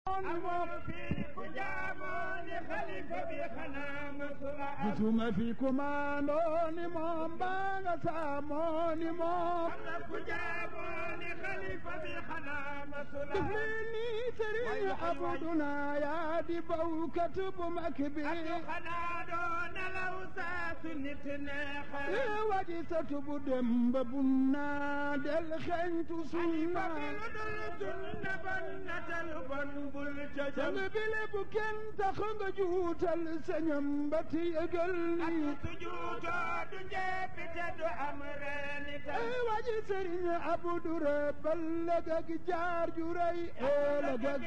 gisuma fi kumaandoo ni moom baa nga saamoo ni moom def leen ni sëriñ abuduna yaa di bawkat bu mag bi ee waji satu bu dem ba bunna del xeñtu sunna sang bile bu kenn tax nga juutal sañam ba ti yëgal ni ee waji sëriñ abudu rebal la gag jaar ju rëy ee la gag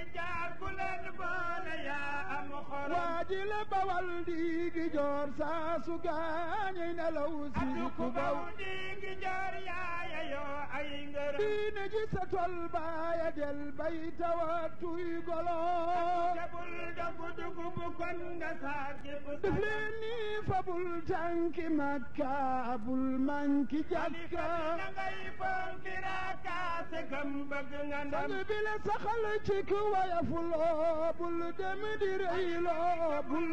waaji la bawal di gi joor saa su gaañey nelaw si ku baw diine ji sa tol baaya del bay tawatuy golo def leen ni fabul tànki makka bul manki jakka sang bi la saxal ci ku wayafuloo bul dem di reyloo bul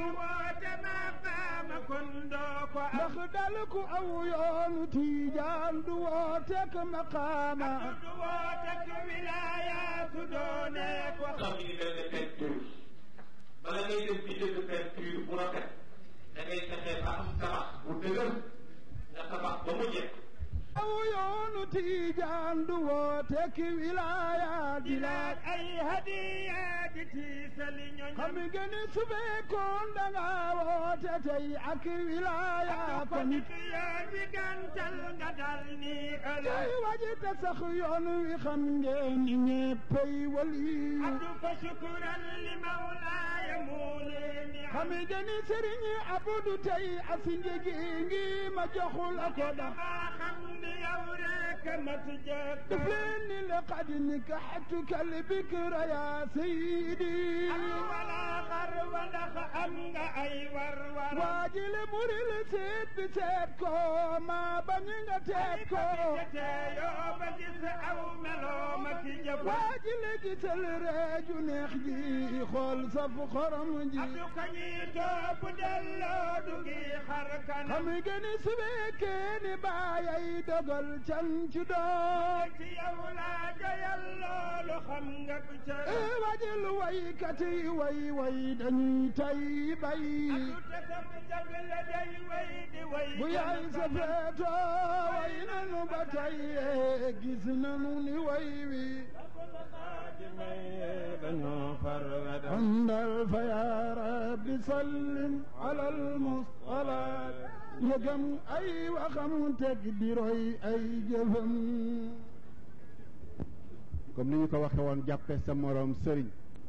ndax dal ku aw yoonu tiijaan du wootek maqaama xam ni benn peinture bala ngay def bi jënd peinture bu rafet da ngay fexe ba am tabax bu dëgër nga tabax ba mu jekk aw yoonu tiijaan du wootek wilaaya di laaj ay hadiya di tiisali ñoñam xam nga ni su fekkoon da nga woote tey ak wilaaya ko nit yoon wi gàntal nga dal ni ëllëg tey waji te sax yoon wi xam ngeen ni ñeppay waliyu abdu fa shukran li mawlaaya muulini xam nga ni sëriñ Abdu tey asi njëgi ngi ma joxul ko da maa xam ni yow rek mat jëkk def leen ni laqad nikaxtuka albikra ya sayidi wala xar wa ndax am nga ay war war waajile muril seet bi seet ko maa bañ nga teet ko yoo ba gis aw meloo ma ki jëf waajile gisal reeju neex ji xool saf xorom ji abdu ka ñuy topp delloo du ngi xar kanam xam nga ni su fekkee ni baayay dogal can ci doom ci yow laa joyal loolu xam nga ku ca ee wajil waykat yi way way dañuy tay bay abdu te sam jagle day way di way bu yaay sa feeto way nanu ba tay ee gis nanu ni way wi dañoo far andal fa ya rabbi sallim ala almustalaat yëgam ay waxam teg di roy ay jëfam comme ni ñu ko waxe woon jàppe sa moroom sëriñ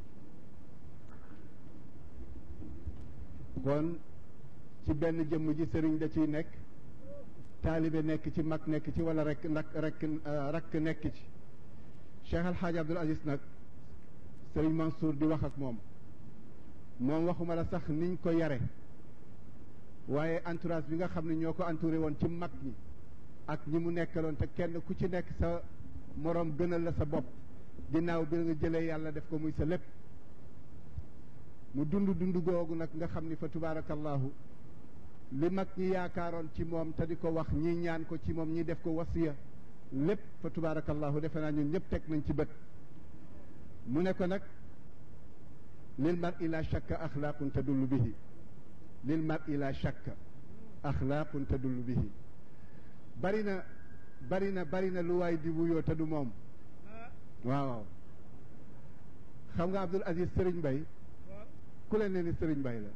kon ci benn jëmm ji sëriñ da ciy nekk taalibe nekk ci mag nekk ci wala rek nag rek rakk nekk ci Cheikh Al Hadj Abdoul Aziz nag sëriñ Mansour di wax ak moom moom waxuma la sax niñ ko yare waaye entourage bi nga xam ne ñoo ko entouré woon ci mag ñi ak ñi mu nekkaloon te kenn ku ci nekk sa moroom gënal la sa bopp ginnaaw bi nga jëlee yàlla def ko muy sa lépp mu dund dund googu nag nga xam ni fa tubaarakallahu li mag ñi yaakaaroon ci moom te di ko wax ñi ñaan ko ci moom ñi def ko wasiya lépp fa tubaarakallahu defe naa ñun ñëpp teg nañ ci bët mu ne ko nag lil mar ila shakka axlaaqun tadullu bihi lil mar ila shakka axlaaqun tadullu bihi bari na bari na bari na lu waay di wuyoo te du moom waaw waaw xam nga Abdoul Aziz Serigne Mbaye ku leen ne ni Serigne Mbaye la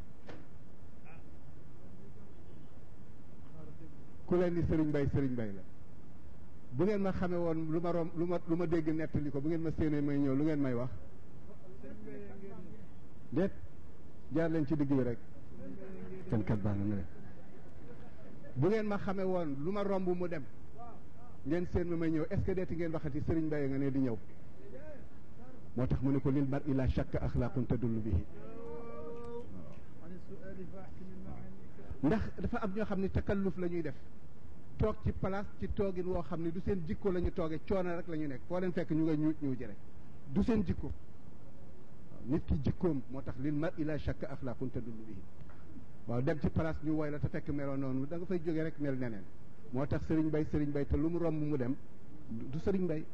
ku leen ni Serigne Mbaye Serigne Mbaye la bu ngeen ma xamee woon lu ma rom lu ma lu ma dégg nettali ko bu ngeen ma séenee may ñëw lu ngeen may wax déet jaar leen ci digg bi rek kenn kat baax na nga def bu ngeen ma xamee woon lu ma romb mu dem ngeen seen ma may ñëw est ce que deeti ngeen waxati Serigne Mbaye nga ne di ñëw moo tax mu ne ko lil mar ila shakka axlaaqun tadullu bihi ndax dafa am ñoo xam ne takalluf la ñuy def toog ci place ci toogin woo xam ne du seen jikko la ñu toogee coono rek la ñu nekk foo leen fekk ñu nga ñuuj ñuuji rek du seen jikko nit ki jikkoom moo tax lil mar ila shakka axlaaqun tadullu bihi waaw dem ci place ñu woy la te fekk meloo noonu da nga fay jógee rek mel neneen moo tax sëriñ bay sëriñ bay te lu mu romb mu dem du sëriñ bay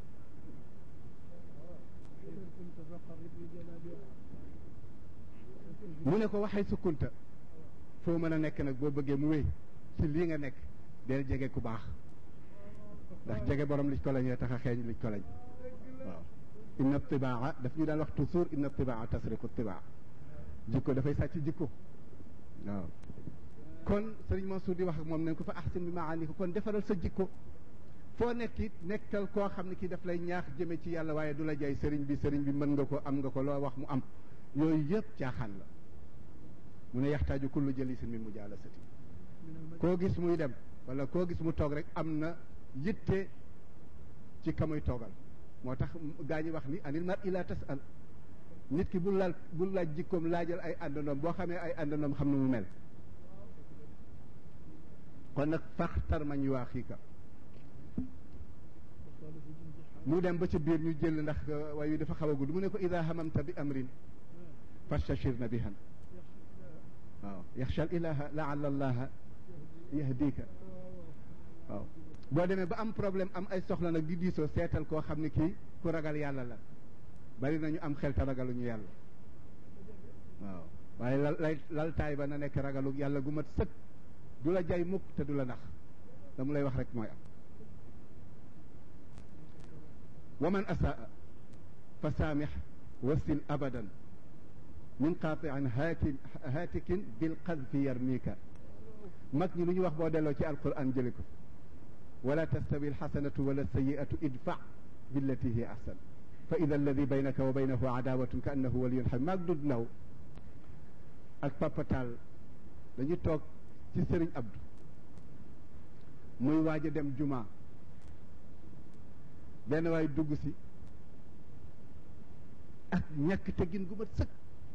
mu ne ko waxee sukkunta foo mën a nekk nag boo bëggee mu wéy ci lii nga nekk del jege ku baax ndax jege borom liñ ko lañee tax a xeeñ liñ ko lañ waaw inna tibaa daf ñu daan wax toujours inna tibaa tasriqu tibaa jikko dafay sàcc jikko waaw kon sëriñ Mansour di wax ak moom nañ ko fa ahsin bi maani ko kon defaral sa jikko foo nekk it nekkal koo xam ne kii daf lay ñaax jëme ci yàlla waaye du la jay sëriñ bi sëriñ bi mën nga ko am nga ko loo wax mu am yooyu yëpp caaxaan la mu ne yaxtaaju kullu jalisin min mujaalasati koo gis muy dem wala koo gis mu toog rek am na yitte ci ka muy toogal moo tax gaa ñi wax ni anil mar ila tasal nit ki bul laal bul laaj jikkoom laajal ay àndandoom boo xamee ay àndandoom xam na mu mel kon nag faxtar mañ waa xiika mu dem ba ci biir ñu jël ndax way wi dafa xaw a gudd mu ne ko ida hamamta bi amrin fastashir na bihan waaw yaxsha ilaha laala allaha yahdika waaw boo demee ba am problème am ay soxla nag di diisoo seetal koo xam ne kii ku ragal yàlla la bari nañu am xel te ragaluñu yàlla waaw waaye lal lay laltaay ba na nekk ragalu yàlla gu mat sëkk du la jay mukk te du la nax la mu lay wax rek mooy am wa man asaa fa saamix wasil abadan min qaatiin haakin haatikin bil qadfi yarmika mag ñi lu ñu wax boo delloo ci alquran jëli ko wala tastawi alxasanatu wala sayiatu idfa billati hiya ahsan fa ida alladi baynaka wa baynahu adawatun ka annahu waliyun xam maag dud naw ak papatal dañu toog ci sëriñ Abdou muy waaj a dem juma benn waay dugg si ak ñàkk teggin gu mat sëkk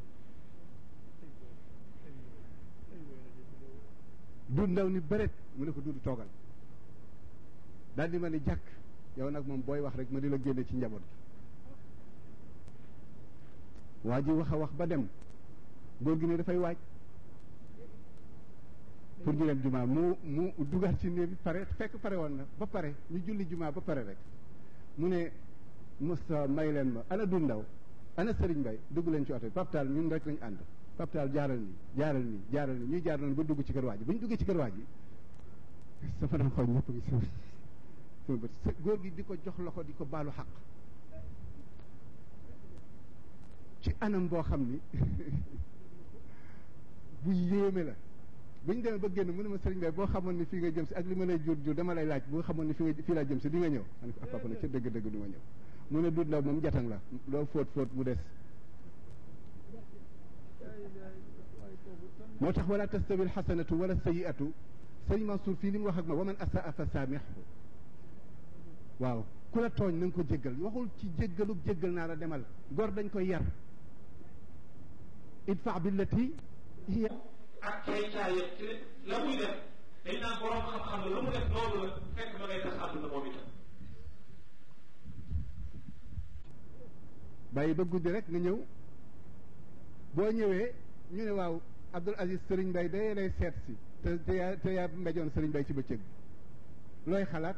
du ndaw ni bëret mu ne ko duudu toogal daal di ma ni jàkk yow nag moom booy wax rek ma di la génne ci njaboot gi waa ji wax a wax ba dem góor gi ne dafay waaj pour ñu dem jumaa mu mu dugaat ci néeg bi pare fekk pare woon na ba pare ñu julli jumaa ba pare rek mu ne Moussa may leen ma ana du ndaw ana Serigne Mbaye dugg leen ci oto bi paptaal ñun rek lañu ànd paptaal jaaral nii jaaral nii jaaral nii ñuy jaar noonu ba dugg ci kër waa ji bu ñu duggee ci kër waa ji sama doon xool ñëpp ngi sama sama bët góor gi di ko jox loxo di ko baalu xaq ci anam boo xam ni bu yéeme la bu ñu demee ba génn mu ne ma sëriñ Bay boo xamoon ni fii nga jëm si ak li ma lay jur jur dama lay laaj boo xamoon ni fii nga fii laa jëm si di nga ñëw ma ne ko papa nag ca dëgg-dëgg du ma ñëw mu ne du ndaw moom jatang la loo fóot fóot mu des moo tax wala tastawi alxasanatu wala sayiatu sëriñ Mansour fii li mu wax ak ma wa man asaa fa saamixhu waaw ku la tooñ na nga ko jéggal waxul ci jéggalu jéggal naa la demal gor dañ koy yar idfa billati hiya ak cay caay ci la muy def dañ naan borom xam-xam la lu mu def loolu la fekk ma ngay tas àdduna moom itam bàyyi ba guddi rek nga ñëw boo ñëwee ñu ne waaw Abdul Aziz Serigne Mbaye day lay seet si te te yaa te yaa mbejoon Serigne Mbaye ci bëccëg bi looy xalaat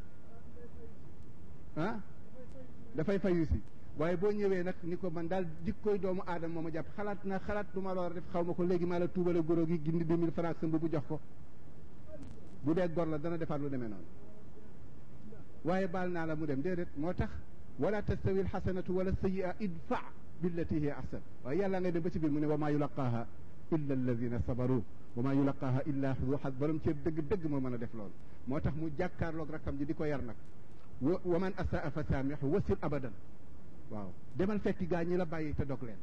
ah dafay fayu si waaye boo ñëwee nag ni ko man daal jikkooy doomu aadama moo ma jàpp xalaat na xalaat du ma la war a def xaw ma ko léegi maa la tuubale goro gi gindi deux mille francs sa mbubu jox ko bu dee gor la dana defaat lu demee noonu waaye baal naa la mu dem déedéet moo tax wala tastawi alxasanatu wala sayia idfa billati hiya ahsan waaye yàlla ngay dem ba ci biir mu ne wa maa yulaqaaha illa alladina sabaru wa maa yulaqaaha illa du xas borom cër dëgg dëgg moo mën a def loolu moo tax mu jàkkaarloog rakkam ji di ko yar nag wa wa man asaa fa saamixu wasil abadan waaw demal fekki gaa ñi la bàyyi te dog leen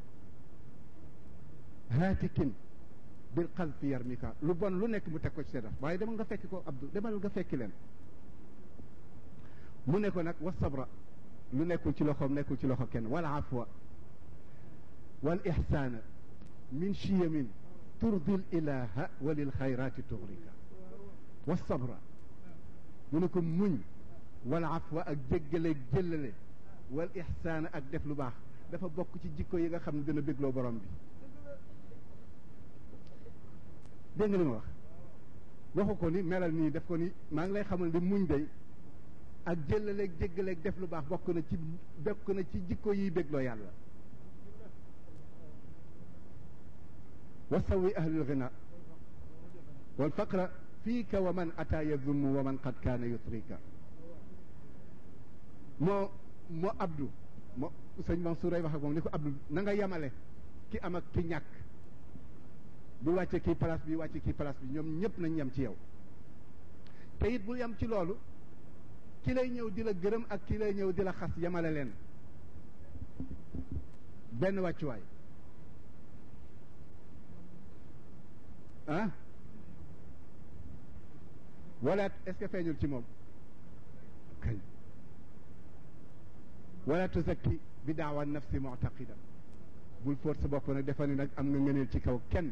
haatikin bil xalfi yarmika lu bon lu nekk mu teg ko ci seddax waaye demal nga fekki ko Abdou demal nga fekki leen mu ne ko nag wa sabra lu nekkul ci loxoom nekkul ci loxo kenn wal afwa wal ixsaana min chiyamin turdi l ilaha wa lil xayrati tugrika wa sabra mu ne ko muñ wal afwa ak jéggale jëllale wal ixsaana ak def lu baax dafa bokk ci jikko yi nga xam ne dina bégloo borom bi dégg nga li ma wax waxu ko ni melal nii def ko ni maa ngi lay xamal ni muñ day ak jëllaleeg jéggaleeg def lu baax bokk na ci bokk na ci jikko yiy bégloo yàlla wasawi ahlul ghina wal faqra fiika wa man ata yazummu wa man qad kaana yutrika moo moo abdu moo sëñ Mansour ay wax ak moom ni ko abdu na nga yemale ki am ak ki ñàkk bu wàcce kii place bi wàcce kii place bi ñoom ñëpp nañ yem ci yow te it bul yem ci loolu ki lay ñëw di la gërëm ak ki lay ñëw di la xas yemale leen benn wàccuwaay ah wala est-ce que feeñul ci moom kañ wala tuzakki bi daawa nafsi mu'taqida bul fóot sa bopp nag defa ni nag am nga ngëneel ci kaw kenn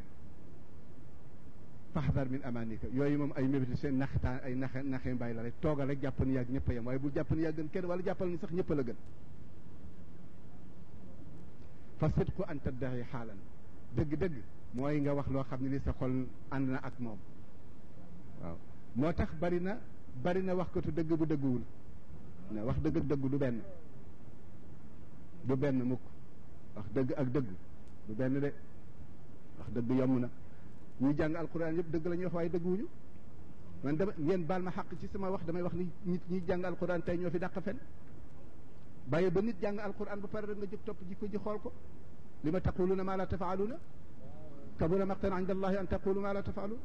faxdar min amanika yooyu moom ay mébéti seen naxtaan ay naxe naxe mbay la rek toogal rek jàpp ni yàgg ñëpp a yem waaye bul jàpp ni yaa gën kenn wala jàppal ni sax ñëpp a la gën fa sidqu an taddaxi xaalan dëgg-dëgg mooy nga wax loo xam ne li sa xol ànd na ak moom waaw moo tax bari na bari na wax katu dëgg bu dëgguwul ne wax dëgg ak dëggu du benn du benn mukk wax dëgg ak dëgg du benn de wax dëgg yomb na ñuy jàng alquran yëpp dëgg la ñuy wax waaye dëgguwuñu man dama ngeen baal ma xàq ci sama wax damay wax ni nit ñi jàng alquran tey ñoo fi dàq fen bàyyi ba nit jàng alquran ba pare rek nga jóg topp jikko ji xool ko li ma taquluna ma la tafaaluna kabura maqtan inda allahi an taqulu ma la tafaalun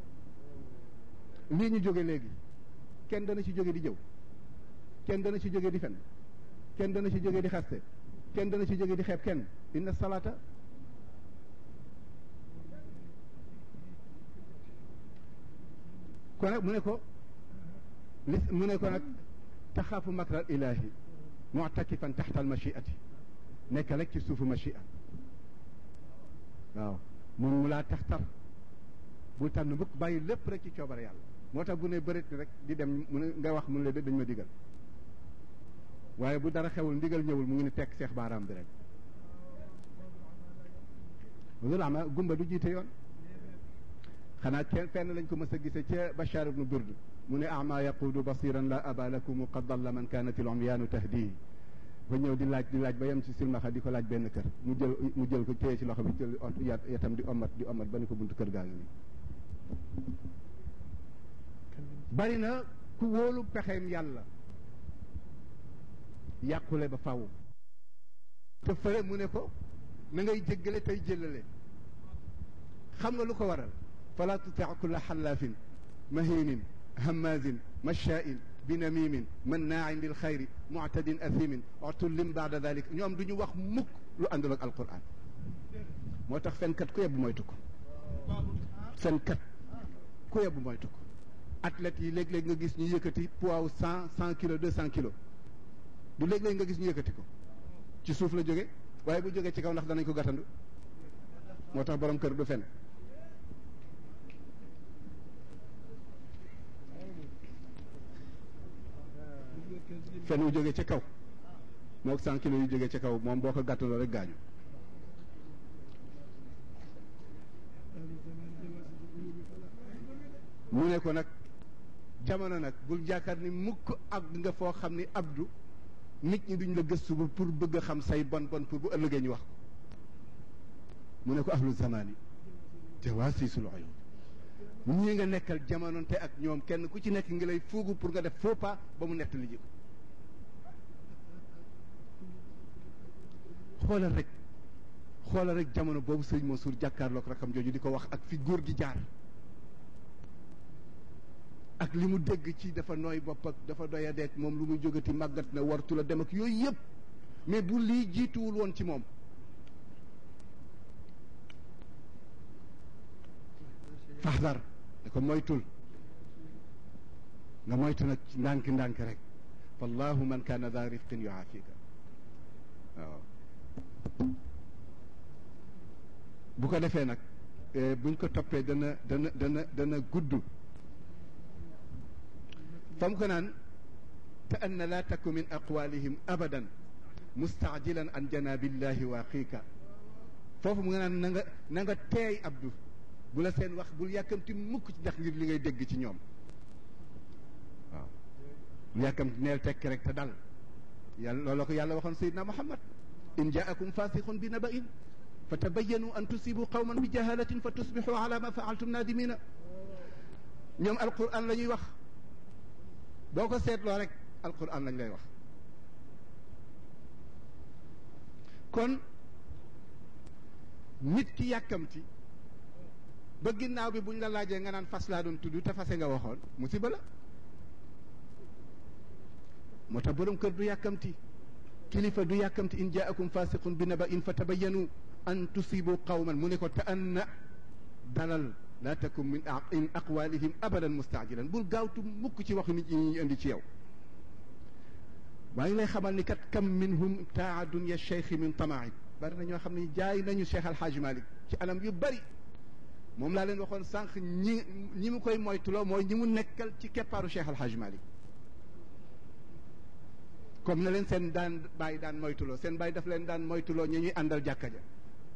lii ñu jóge léegi kenn dana ci jóge di jëw kenn dana ci jóge di fen kenn dana ci jóge di xaste kenn dana ci jóge di xeeb kenn inna salata kon nag mu ne ko li mu ne ko nag taxaafu makral ilahi mu'takifan taxta al machiati nekk rek ci suufu machia waaw mun mu laa tax tar bu tànn mukk bàyyi lépp rek ci coobare yàlla moo tax bu ne bërit rek di dem mu ne nga wax mu ne la dañ ma digal waaye bu dara xewul ndigal ñëwul mu ngi ne tekk seex baaraam bi rek loolu ama gumba du jiite yoon xanaa kenn fenn lañ ko mës a gise ca Bachar ibnu Burd mu ne ama yaquudu basiran la aba lakum qad dalla man kanat il umyaanu tahdihi ba ñëw di laaj di laaj ba yem ci silmaxa di ko laaj benn kër mu jël mu jël ko téye ci loxo bi jël yatam di omat di omat ba ni ko buntu kër gaa ngi nii bari na ku wóolu pexeem yàlla yàqule ba faw te fële mu ne ko na ngay jéggale tey jëllale xam nga lu ko waral fala tuti kulla xallaafin mahinin hammazin mashaa'in binamimin mannaain lil xayri muctadin athimin utullin baada dalik ñoom du ñu wax mukk lu àndul ak alquran moo tax fenkat ku yebbu moytu ko fenkat ku yebbu moytu ko athlètes yi léeg-léeg nga gis ñu yëkkati poids wu cent cent kilos deux cent kilos du léeg-léeg nga gis ñu yëkkati ko ci suuf la jóge waaye bu jógee ci kaw ndax danañ ko gàttandu moo tax borom kër du fen fen wu jógee ca kaw moo cent kilos yu jógee ca kaw moom boo ko gàttandoo rek gaañu mu ne ko nag jamono nag bul jaakaar ni mukk ak nga foo xam ni abdu nit ñi duñ la gëstu ba pour bëgg a xam say bon bon pour bu ëllëgee ñu wax ko mu ne ko ahlu zamani jawaasisul uyun ñii nga nekkal jamononte ak ñoom kenn ku ci nekk ngi lay fuugu pour nga def faux pas ba mu nett li ji ko xoolal rek xoolal rek jamono boobu sëñ Mansour jàkkaarloog rakam jooju di ko wax ak fi góor gi jaar ak li mu dégg ci dafa nooy bopp ak dafa doy a deeg moom lu muy jógati màggat na wartu la dem ak yooyu yëpp mais bu lii jiituwul woon ci moom faxdar da ko moytul nga moytu nag ndànk-ndànk rek wallahu man kaana daa rifqin yuaafika waaw bu ko defee nag buñ ko toppee dana dana dana dana gudd fam ko naan te anna laa taku min aqwalihim abadan mustaajilan an janabillahi waaqiika foofu mu nga naan na nga na nga teey abdu bu la seen wax bul yàkkamti mukk ci ndax ngir li ngay dégg ci ñoom waaw bul yàkkamti neel tekki rek te dal yàlla loolu ko yàlla waxoon sayidna muhammad in jaakum fasiqun bi naba'in fa tabayyanu an tusibu qawman bi jahalatin fa tusbixu ala ma faaltum nadimina ñoom alquran la ñuy wax boo ko seetloo rek alquran lañ lay wax kon nit ki yàkkamti ba ginnaaw bi buñ la laajee nga naan fas laa doon tudd te fase nga waxoon musiba la moo tax borom kër du yàkkamti kilifa du yàkkamti in jaakum fasiqun bi naba in fa tabayyanu an tusibu qawman mu ne ko te anna dalal laa takun min in aqwalihim abadan mustaajilan bul gaawtu mukk ci waxu nit ñi ñu indi ci yow waaye lay xamal ni kat kam minhum taa dunya cheikh min tamaib bari na ñoo xam ne jaay nañu cheikh alxaaji malik ci anam yu bari moom laa leen waxoon sànq ñi ñi mu koy moytuloo mooy ñi mu nekkal ci keppaaru cheikh alxaaji malik comme na leen seen daan bàyyi daan moytuloo seen bàyyi daf leen daan moytuloo ña ñuy àndal jàkka ja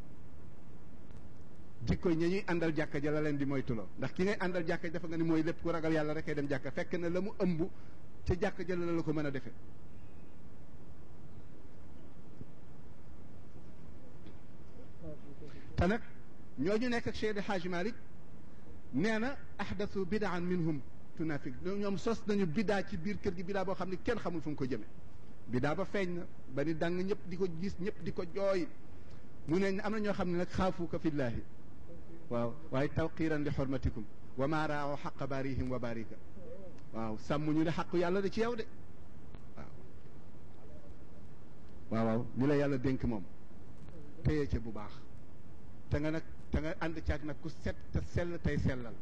jikko ña ñuy àndal jàkka ja la leen di moytuloo ndax ki ngay àndal jàkka ja dafa nga ni mooy lépp ku ragal yàlla rek ay dem jàkka fekk na la mu ëmb ca jàkka ja la la ko mën a defee te nag ñooñu nekk ak Cheikh El Hadj Malick nee na ahdathu bidaan minhum tunafik ñoom sos nañu bidaa ci biir kër gi bidaa boo xam ne kenn xamul fu mu ko jëme bidaa ba feeñ na ba ni dang ñëpp di ko gis ñëpp di ko jooy mu ne am na ñoo xam ne nag xaafuka fillaahi waaw waaye tawqiran li xormatikum wa maa raaw xaqa baarihim wa baarika waaw sàmm ñu ne xaqu yàlla da ci yow de waaw waaw waaw li la yàlla dénk moom téye ca bu baax te nga nag te nga ànd caag nag ku set te sell tey sellal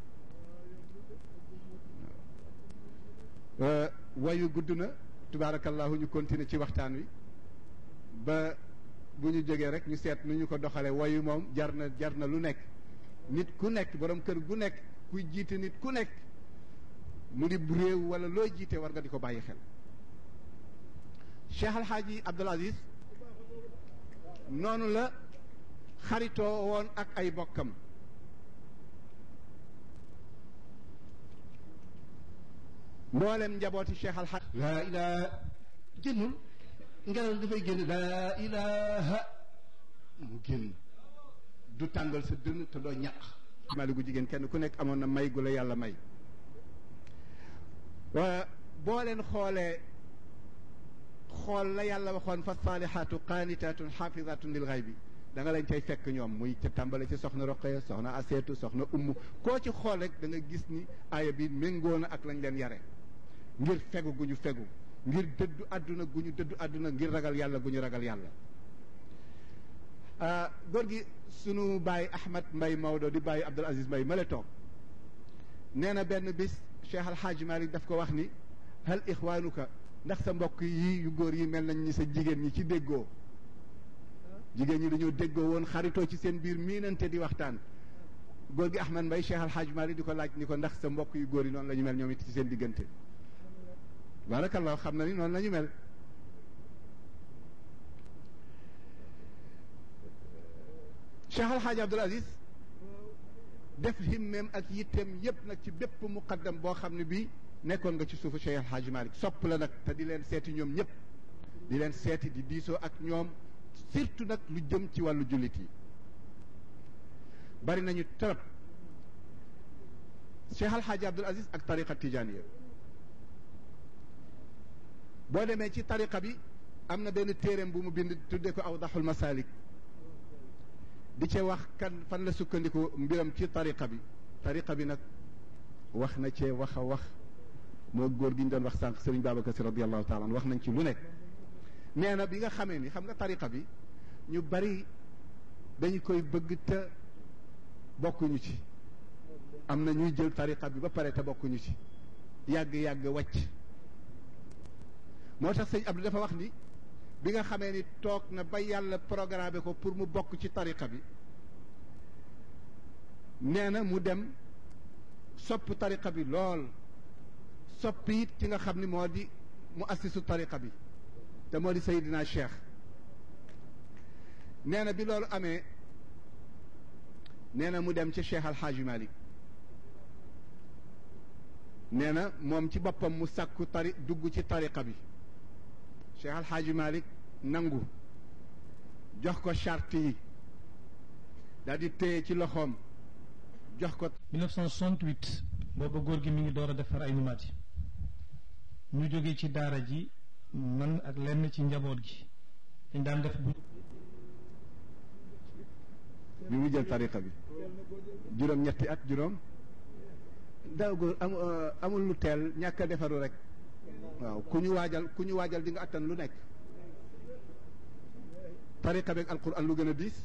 wayu gudd na tubaarakallahu ñu continuer ci waxtaan wi ba bu ñu jógee rek ñu seet nu ñu ko doxalee wayu moom jar na jar na lu nekk nit ku nekk borom kër gu nekk kuy jiite nit ku nekk mu di réew wala looy jiite war nga di ko bàyyi xel Cheikh Alhaaji Abdul Aziz noonu la xaritoo woon ak ay bokkam mboolem njabooti Cheikh Alhaaji laa ilaha génnul ngelaw dafay génn laa ilaha mu génn du tàngal sa dënn te doo ñaq mali gu jigéen kenn ku nekk amoon na may gu la yàlla may boo leen xoolee xool la yàlla waxoon fa saalihaatu qaanitaatun xaafizaatun lil xaybi da nga leen cay fekk ñoom muy ca tàmbale ci soxna Roqaya soxna Aseetu soxna Ummu koo ci xool rek da nga gis ni aaya bi méngoo na ak lañ leen yare ngir fegu gu ñu fegu ngir dëddu àdduna gu ñu dëddu àdduna ngir ragal yàlla gu ñu ragal yàlla góor gi sunu bàyyi Ahmad Mbay Maodo di bàyyi Abdul Aziz Mbay ma la toog nee na benn bis Cheikh Al Hadj Malick daf ko wax ni hal ixwaanuka ndax sa mbokk yi yu góor yi mel nañ ni sa jigéen ñi ci déggoo jigéen ñi dañoo déggoo woon xaritoo ci seen biir miinante di waxtaan góor gi Ahmad Mbay Cheikh Al Hadj Malick di ko laaj ni ko ndax sa mbokk yu góor yi noonu la ñu mel ñoom it ci seen diggante barakallah xam na ni noonu la ñu mel Cheikh Al Hadj Abdul Aziz def himmeem ak yitteem yépp nag ci bépp muqaddam boo xam ne bii nekkoon nga ci suufu Cheikh Al Hadj Malick sopp la nag te di leen seeti ñoom ñëpp di leen seeti di diisoo ak ñoom surtout nag lu jëm ci wàllu jullit yi bari nañu trop Cheikh Al Hadj Abdul Aziz ak tariqa tijaniya boo demee ci tariqa bi am na benn téereem bu mu bind tuddee ko awdaxul masalik di ca wax kan fan la sukkandiku mbiram ci tariqa bi tariqa bi nag wax na cee wax a wax moo góor gi ñu doon wax sànq Serigne Babacar Si radiallahu taala an wax nañ ci lu nekk nee na bi nga xamee ni xam nga tariqa bi ñu bari dañu koy bëgg te bokkuñu ci am na ñuy jël tariqa bi ba pare te bokkuñu ci yàgg-yàgg wàcc moo tax sëñ Abdou dafa wax ni bi nga xamee ni toog na ba yàlla programmé ko pour mu bokk ci tariqa bi nee na mu dem sopp tariqa bi lool sopp it ki nga xam ni moo di mu assisu tariqa bi te moo di Seydina Cheikh nee na bi loolu amee nee na mu dem ci Cheikh Al Hadj Malick nee na moom ci boppam mu sàkku tari dugg ci tariqa bi Cheikh Al Hadj Malick nangu jox ko charte yi daal di téye ci loxoom jox ko 1968 booba góor gi mi ngi door a defar ay numaat yi ñu jóge ci daara ji man ak lenn ci njaboot gi dañ daan def bu bi mu jël tariqa bi juróom ñetti at juróom daaw góor am amul lu teel ñàkk a defaru rek waaw ku ñu waajal ku ñu waajal di nga attan lu nekk tariqa bi ak alquran lu gën a diis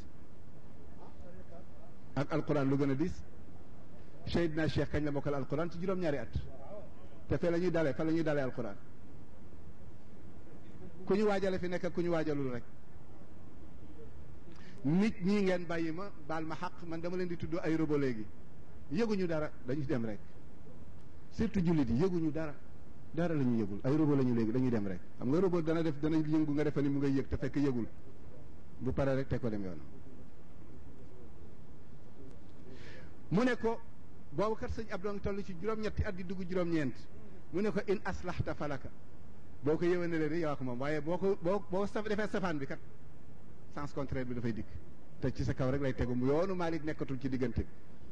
ak alquran lu gën a diis Seydina Cheikh kañ la mokkal alquran ci juróom-ñaari at te fee la ñuy dalee fa la ñuy dalee alquran ku ñu waajale fi nekk ak ku ñu waajalul rek nit ñi ngeen bàyyi ma baal ma xaq man dama leen di tudd ay robo léegi yëguñu dara dañuy dem rek surtout jullit yi yëguñu dara dara la ñu yëgul ay robo la ñu léegi dañuy dem rek xam nga robo dana def dana yëngu nga defe ni mu ngay yëg te fekk yëgul bu paree rek te ko dem yoon mu ne ko boobu kat sëñ Abdou ngi toll ci juróom-ñetti at di dugg juróom-ñeent mu ne ko in aslahta falaka boo ko yëwénalee di yow ko moom waaye boo ko boo boo saf defee safaan bi kat sens contraire bi dafay dikk te ci sa kaw rek lay tegu mu yoonu Malick nekkatul ci diggante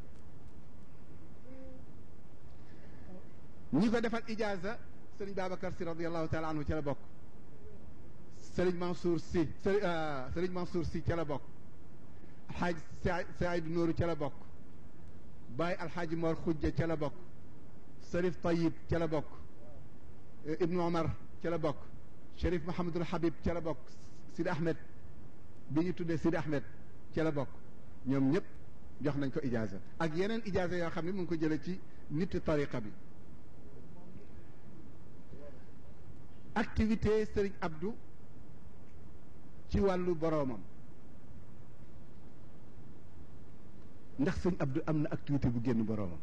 bi ñi ko defal ijaaza sëriñ Babacar si radiallahu taala anhu ca la bokk sëriñ Mansour si sëriñ Mansour si ca la bokk alxaaj Saïd Nooru ca la bokk Baye alxaaji Mor Xujja ca la bokk Sërif Tayib ca la bokk Ibnu Omar ca la bokk Chérif Mahamadul Habib ca la bokk Sidi Ahmed bi ñu tuddee Sidi Ahmed ca la bokk ñoom ñëpp jox nañ ko ijaaza ak yeneen ijaaza yoo xam ne mu ngi ko jëlee ci nit tariqa bi activité Serigne Abdou ci wàllu boroomam ndax sëñ Abdou am na activité bu génn boroomam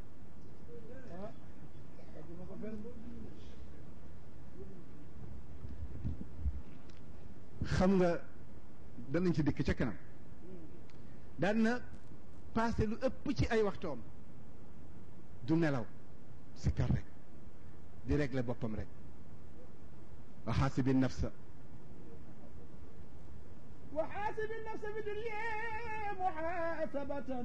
xam nga danañ ci dikk ca kanam daan na passé lu ëpp ci ay waxtoom du nelaw sikkar rek di régler boppam rek wa xaasibi nafsa وحاسب النفس في الدنيا محاسبة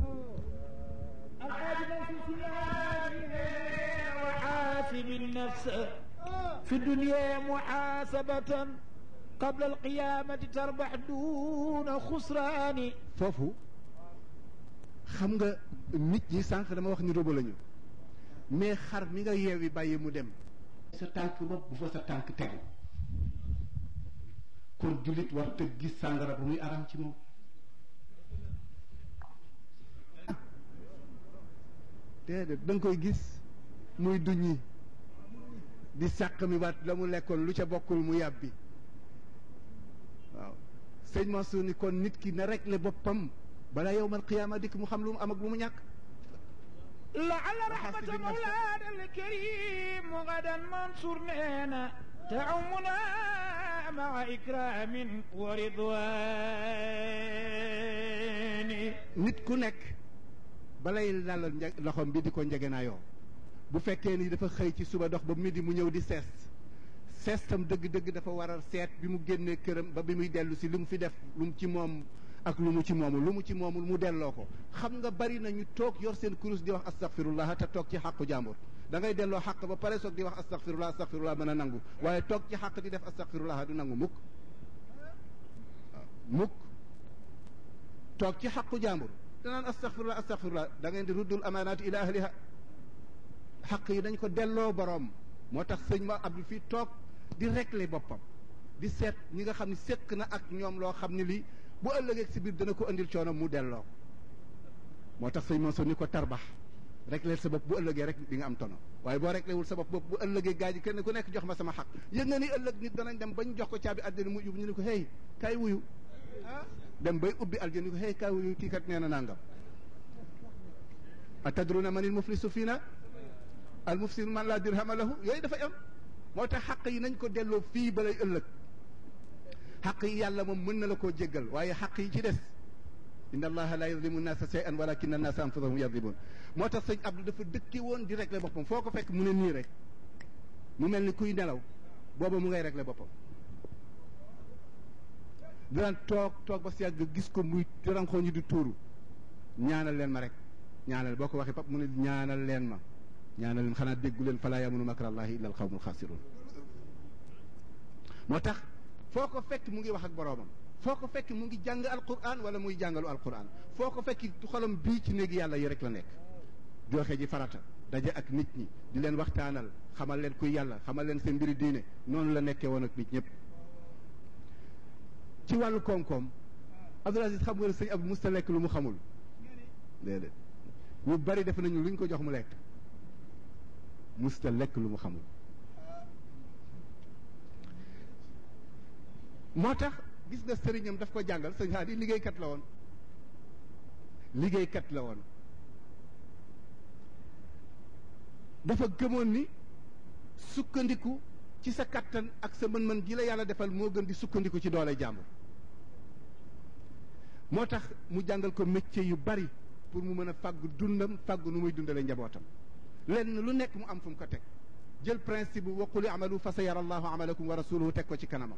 الحاجب في وحاسب النفس في الدنيا محاسبة قبل القيامة تربح دون خسران foofu xam nga nit ñi sànq dama wax ni robo lañu mais xar mi nga yeewi bàyyi mu dem sa tànk bopp bu fa sa tànk tegu kon jullit war te gis sàngara ba muy aram ci moom déedéet da nga koy gis muy duñi di sàq mi waat la mu lekkoon lu ca bokkul mu yàbbi waaw sëñ Mansour ni kon nit ki na réglé boppam balaa yowmal qiyaama dikk mu xam lu mu am ak lu mu ñàkk لعل رحمة مولانا الكريم غدا منصور نينا تعمنا مع إكرام ورضوان nit ku nekk balay lalal nje loxoom bi di ko njegenaayoo bu fekkee ni dafa xëy ci suba dox ba midi mu ñëw di sees seestam dëgg-dëgg dafa waral seet bi mu génnee këram ba bi muy dellu si lu mu fi def lu mu ci moom ak lu mu ci moomul lu mu ci moomul mu delloo ko xam nga bari na ñu toog yor seen kurus di wax astaghfirullah te toog ci xàqu jàmbur da ngay delloo xàq ba pare soog di wax astaghfirullah astaghfirullah mën a nangu waaye toog ci xàq di def astaghfirullah du nangu mukk waaw mukk toog ci xàqu jàmbur danaan astaghfirullah astaghfirullah da ngeen di ruddul amaanaati ila ahliha xaq yi dañ ko delloo boroom moo tax sëñ ma Abdou fii toog di régler boppam di seet ñi nga xam ne séq na ak ñoom loo xam ne lii bu ëllëgee si biir dana ko indil coono mu delloo moo tax sëñ Mansour ni ko tarbax régler sa bopp bu ëllëgee rek di nga am tono waaye boo réglé wul sa bopp bopp bu ëllëgee gaa ji kenn ku nekk jox ma sama xaq yëg nga ni ëllëg nit danañ dem bañ jox ko caabi àddina mu yóbbu ñu ne ko hey kaay wuyu dem bay ubbi aljana ni ko hey kaay wuyu kii kat nee na nangam atadruna manil muflisu fiina al mufsidu man laa dirhama lahu yooyu dafay am moo tax xaq yi nañ ko delloo fii balay ëllëg xaq yi yàlla moom mën na la koo jéggal waaye xaq yi ci des inna allaha la yadlimu nnaasa shay'an walakinna nnaasa anfusahum yadlimun moo tax sëñ Abdou dafa dëkke woon di régler boppam foo ko fekk mu ne nii rek mu mel ni kuy nelaw booba mu ngay régler boppam daan toog toog ba si yàgg gis ko muy ranxoo ñi di tuuru ñaanal leen ma rek ñaanal boo ko waxee pap mu ne ñaanal leen ma ñaanal leen xanaa déggu leen falaa yamunu makrallahi illa al qawmul xaasirun moo tax foo ko fekk mu ngi wax ak boroomam foo ko fekk mu ngi jàng alquran wala muy jàngalu alquran foo ko fekk xolam bii ci néegi yàlla yi rek la nekk joxe ji farata daje ak nit ñi di leen waxtaanal xamal leen kuy yàlla xamal leen seen mbiri diine noonu la nekkee woon ak nit ñëpp ci wàllu koom-koom Abdoul Aziz xam nga ne sëñ Abdou musta lekk lu mu xamul déedéet ñu bari def nañu luñ ko jox mu lekk musta lekk lu mu xamul moo tax gis nga sëriñam daf ko jàngal sëñ Haadi liggéeykat la woon liggéeykat la woon dafa gëmoon ni sukkandiku ci sa kattan ak sa mën-mën ji la yàlla defal moo gën di sukkandiku ci doole jàmbur moo tax mu jàngal ko métier yu bari pour mu mën a fàggu dundam fàggu nu muy dundale njabootam lenn lu nekk mu am fu mu ko teg jël principe bu waquli amalu fa sa yara allahu amalakum wa rasuluhu teg ko ci kanamam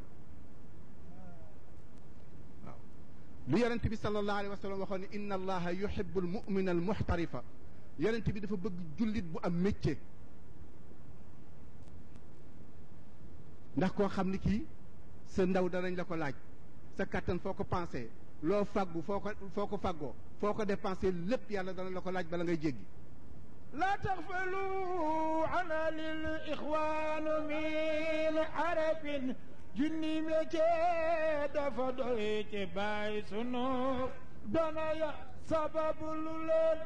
waaw lu yonent bi sallallahu alayhi wa sallam waxoon ne inna allaha yuhibbu al mumina al muxtarifa yonent bi dafa bëgg jullit bu am métier ndax koo xam ni kii sa ndaw danañ la ko laaj sa kattan foo ko pensé loo fàggu foo ko foo ko fàggoo foo ko dépensé lépp yàlla dana la ko laaj bala ngay jéggi لا تغفلوا عنا للإخوان من عرب junni métier dafa doy ci baay sunu dana ya sababu lu leen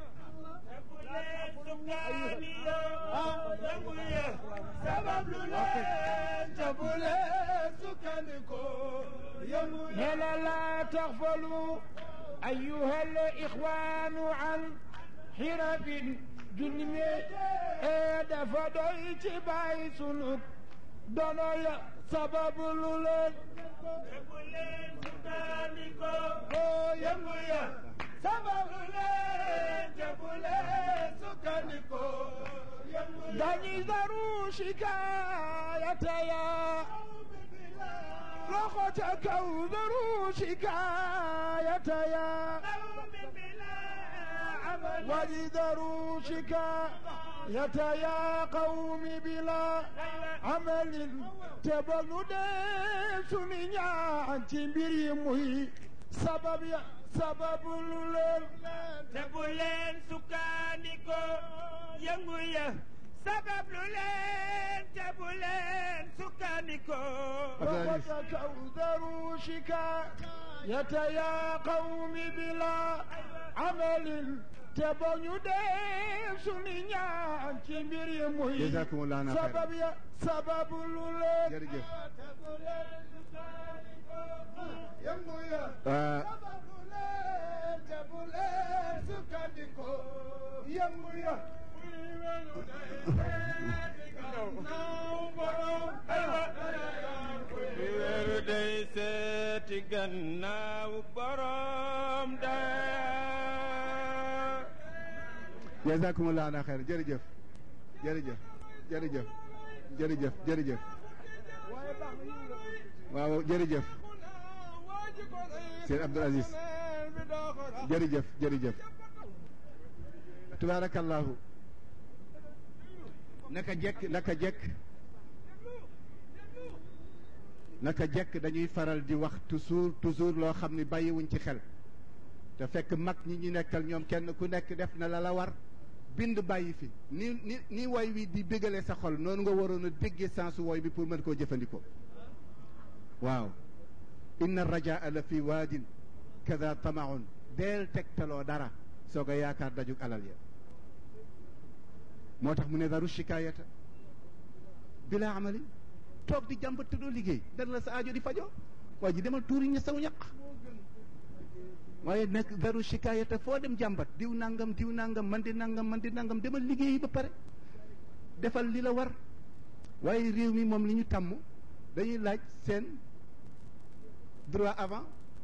sabab lu leen jabu leen sukkandiku nela la taxfalu أيها الإخوان عن حرف junni métier dafa doy ci baay sunu dana ya sababu lu leen yëngu leen sukkandiku oo yëngu ya sababu leen jëbu leen sukkandiku dañuy daru shikaayata ya loxo ca kaw daru shikaayata ya ولذروا شكاية يا قوم بلا عمل تبلو سنيا تبري مهي سبب يا سبب لولن تبولن سكانيكو ينغويا سبب لولن تبولن سكانيكو وقتك أوذروا شكاية يا قوم بلا عمل تبني ديف سنيا تبري مهي جزاكم الله خيرا سبب يا سبب لولن jërëjëf ينغويا ah, weeru day seeti gannaaw borom daya jazakumullah ana xeer jërëjëf jërëjëf jërëjëf jërëjëf jërëjëf waaw jërëjëf Sëñ Abdul Aziz jërëjëf jërëjëf tubaarakallahu naka jekk naka jekk naka jekk dañuy faral di wax toujours toujours loo xam ni bàyyiwuñ ci xel te fekk mag ñi ñu nekkal ñoom kenn ku nekk def na la la war bind bàyyi fi ni ni ni woy wi di bégale sa xol noonu nga waroon a déggee sensu woy bi pour mën koo jëfandikoo waaw inna rajaa la fi waadin kada tamaun deel tegtaloo dara soo ko yaakaar dajug alal ya moo tax mu ne daru shikaayata bila amali toog di jàmbat te doo liggéey dara la sa aajo di fajoo waa ji demal tuuri ña saw ñaq waaye nag daru shikaayata foo dem jàmbat diw nangam diw nangam man di nangam man di nangam demal liggéey ba pare defal li la war waaye réew mi moom li ñu tàmm dañuy laaj seen droit avant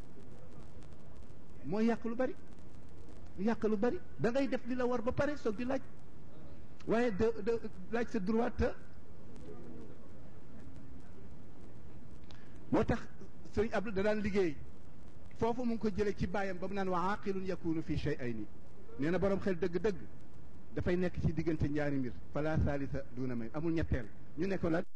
mooy yàq lu bari yàq lu bari da ngay def li la war ba pare soog di laaj waaye de de laaj sa droit te moo tax sëriñ Abdou da daan liggéey foofu mu ngi ko jëlee ci bàyyam ba mu naan wa aqilun yakunu fi shay'ayni nee na borom xel dëgg-dëgg dafay nekk ci diggante ñaari mbir fala salisa duna may amul ñetteel ñu ne ko la